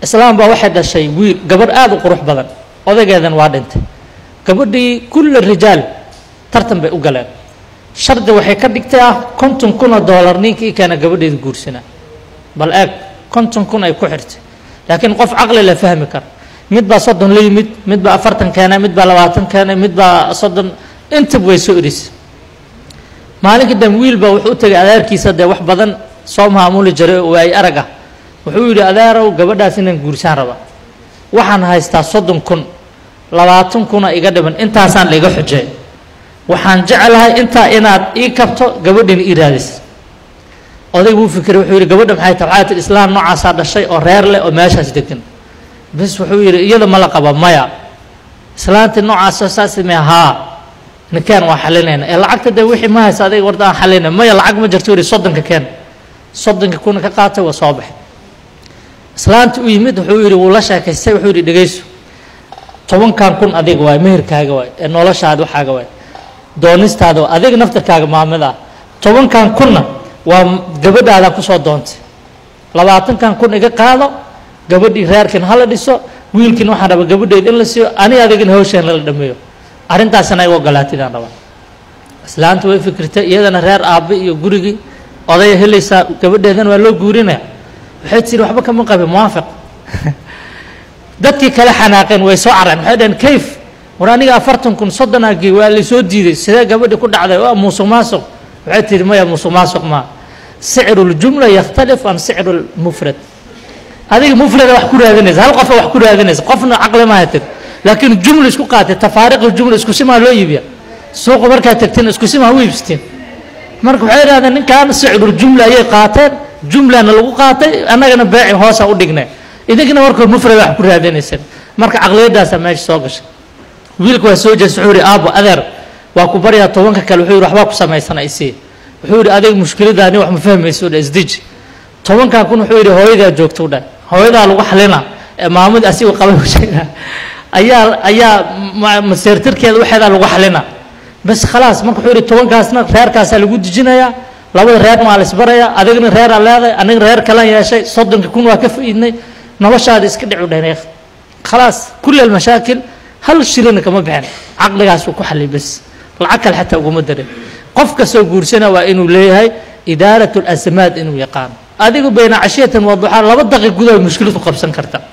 islaam baa waxay dhashay wiil gabadh aada u qurux badan odaygeedan waa dhintay gabadhii kulla rijaal tartan bay u galeen shardi waxay ka dhigtay ah konton kun oo doolar ninkii keena gabadheeda guursanaa bal eeg konton kun ay ku xirtay laakiin qof caqli la fahmi kara mid baa soddon la yimid mid baa afartan keenay mid baa labaatan keenay mid baa soddon intaba way soo erisay maalinkii dambe wiil baa wuxuu u tegay adeerkiisa dee wax badan soo maamuli jiray oo ay arag ah wuxuu yidhi adeerow gabadhaas inaan guursaan raba waxaan haystaa soddon kun labaatan kuna iga dhiman intaasaan laiga xujey waxaan jeclahay intaa inaad ii kabto gabadhina ii raadis oday wuu fikiray wuxuu yidhi gabadha maxay tahay waxaa tii islaam noocaasaa dhashay oo reer leh oo meeshaas degan bes wuxuu yidhi iyada ma la qaba maya islaantii noocaasoo saasime haa ninkeen waa xalinayna ee lacagta dee wixii ma haysa adiga warda aan xalinay maya lacag ma jirto yidhi soddonka keen soddonka kuna ka qaatay waa soo baxay islaantii u yimid wuxuu yidhi wuu la sheekaystay wuxuu yidhi dhegayso tobankan kun adiga waay meherkaaga waay ee noloshaada waxaaga waay doonistaada waa adiga naftarkaaga maamid ah tobankan kunna waa gabadhaadaan kusoo doontay labaatankan kun iga qaado gabadhii reerkin hala dhiso wiilkin waxaan rabaa gabadheed in la siiyo ani adigina hawshaan lala dhameeyo arrintaasina ay ogolaatidaan rabaa islaanta way fikirtay iyadana reer aabbe iyo gurigii odaya helaysaa gabadheedana waa loo guurinaya waxay tiri waxba kama qabin muwaafiq dadkii kale xanaaqeen way soo careen waxay dhaheen kayf war aniga afartan kun soddonaagii waa laysoo diiday sidee gabadhi ku dhacday waa musuq maasuq waxay tihi maya musuq maasuq maa sicru ljumla yakhtalif can sicru lmufrad adiga mufrada wax ku raadinaysa hal qofa wax ku raadinaysa qofna caqli ma hatir laakiin jumla isku qaatay tafaariq jumla isku simaa loo iibiya suuqa markaad tagteen isku simaa u iibsateen marka waxay idhahdeen ninkan sicru jumla ayay qaateen jumlana lagu qaatay annagana beeci hoosa u dhignay idinkana warkood mufrada wax ku raadinayseen marka caqliyadaasaa meesha soo gashay wiilka waa soo jeesta wuxuu yihi aabo adeer waa ku baryaa tobanka kale wuxuu yihi waxbaa ku samaysana isii wuxuu yihi adiga mushkiladaani wax ma fahmayso dha isdiji tobankan kun wuxuu yihi hooyadaa joogta u dhah hooyadaa lagu xalina ee maamud asigu qabay sheega ayaa ayaa maseertirkeeda waxeedaa lagu xalina bas khalaas marka wuxuu yihi tobankaasna reerkaasaa lagu dejinayaa labada reer maa la isbarayaa adigna reeraa leedahay aniga reer kalan yeeshay soddonka kun waa ka fa'iidnay noloshaada iska dhicu dhaheen khalaas kulli almashaakil hal shilina kama bixin caqligaasuu ku xalay bas lacag kale xataa uguma darin qof kastoo guursana waa inuu leeyahay idaarat lasmaad inuu yaqaano adigu bayna cashiyatan waduxaa laba daqi gudaha mushkiladu qabsan karta